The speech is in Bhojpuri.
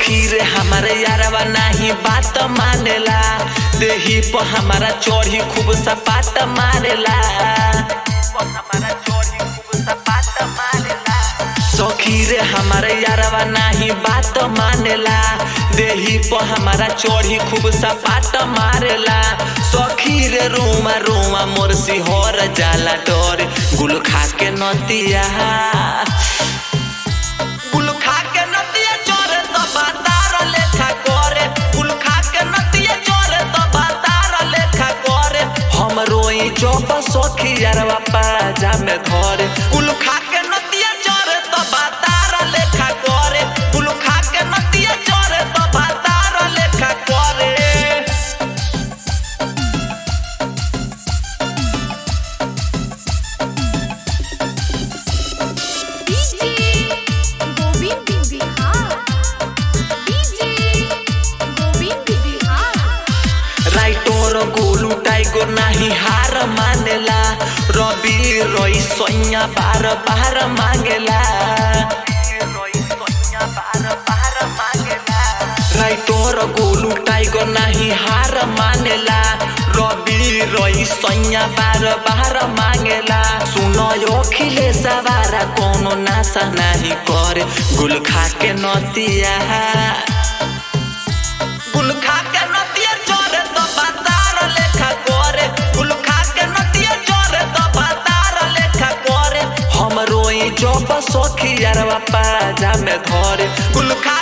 सखी रे हमारे यारवा नाही बात मानेला देही पर हमारा चोरी खूब सपाट मारेला सखी रे हमारे यारवा नाही बात मानेला देही पर हमारा चोरी खूब सपाट मारेला सखी रे रोमा रोमा मोर सिहर जाला डर गुल खा के नतिया गुल खा के नतिया चोरे तो बातार लेखा करे गुल खा के नतिया चोरे तो बातार लेखा करे हम रोई चौप सखी यारवा पाजा में धरे गुल खा के नतिया चोरे तो बातार लेखा करे गुल खा के नतिया चोरे तो बातार लेखा करे DJ Govind Bihar DJ Govind Bihar writer Golu टाइगो नाही हार मानेला रवि रोई सोया बार बार मांगेला राइटोर गोलू टाइगो नाही हार मानेला रवि रोई सोया बार बार मांगेला सुनो यो खिले सवारा कोनो नासा नाही करे गुल खा के नतिया गुल खा के नतिया चोरे तो बातार लेखा करे गुल खा के नतिया चोरे तो बातार लेखा करे हम रोई जब सखी यारवा पाजा में धरे गुल खा